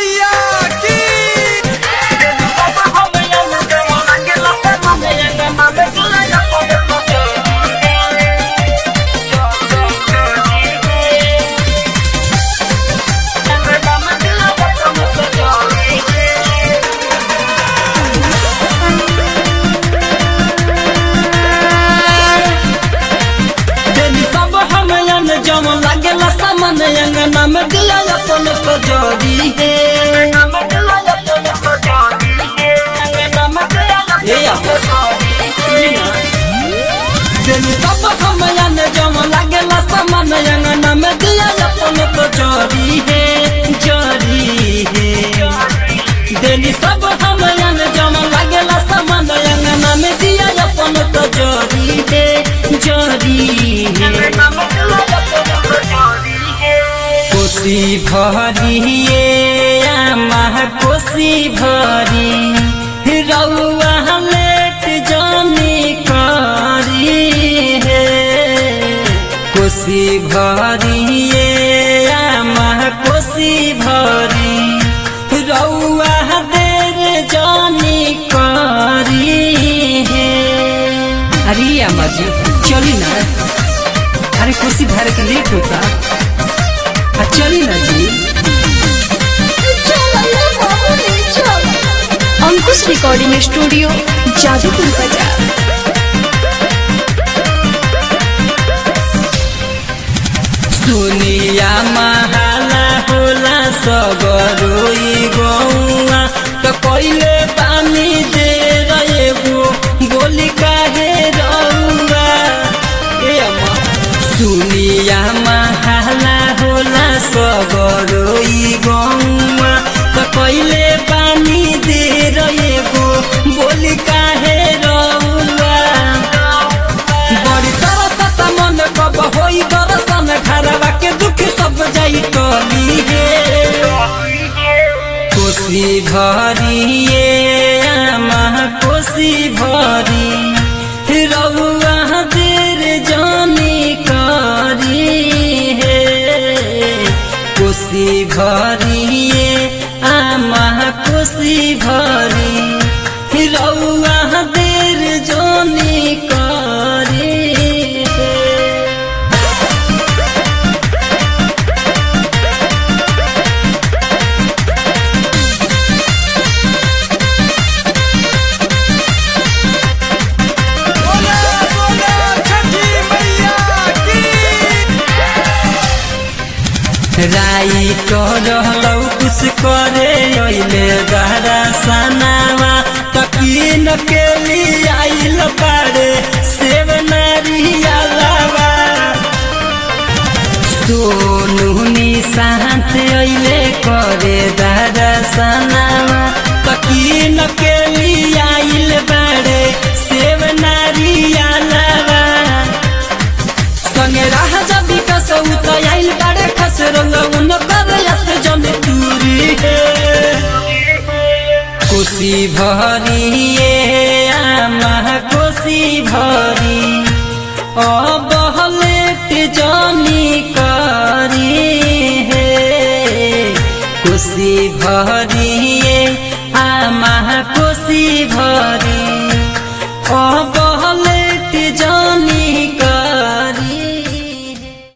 मैया की देनी सब हम यन जम लागेला सामान अंगना में दिया अपन कजरी हे ए या, सुनी ना। देनी सब हम यन जम लागेला सामान अंगना में दिया अपन कजरी हे जरी हे देनी सब हम यन जम लागेला सामान अंगना में दिया अपन कजरी हे जरी हे कोसी भरिए आमा कोसी भरी रउआ लेट जानी करी हे कोसी भरिए आमा कोसी भरी रउआ देर जानी करी हे अरे अम्मा जी चली ना अरे कुर्सी भर के लेट होता आ, चली ना जी अंकुश रिकॉर्डिंग स्टूडियो जादूपुर बाजार सुनिया महाला होला सबरोई गौआ त कइले पानी दे रहेगो बोली काहे रउआ ए अम्मा सुनिया महाला होला सबरोई गौआ त कइले पानी दे रहेगो बोली काहे रउआ बड़ी तरसता मन कब होई दरसन घरवा के दुख सब जाई टली हे कोसी भरिए आमा कोसी भरी रउआ देर जानी करी हे कोसी भरिए आमा कोसी भरी रउआ देर जानी करी हे बोला बोला छठी मैया की राई रहलौ कुछ करे ओइले गहरा सनावा तकीन के लिए आइल पारे सेव नारिया लावा सोनू निशांत ओइले करे दादा सनावा तकीन के लिए आइल बारे सेव नारिया लावा संगे राह जबी कसौ त आइल बारे खस रंग उन कर यस जन दूरी हे कोसी भरिए आमा कोसी भरी अबहलेट जानी करी हे कोसी भरिए आमा कोसी भरी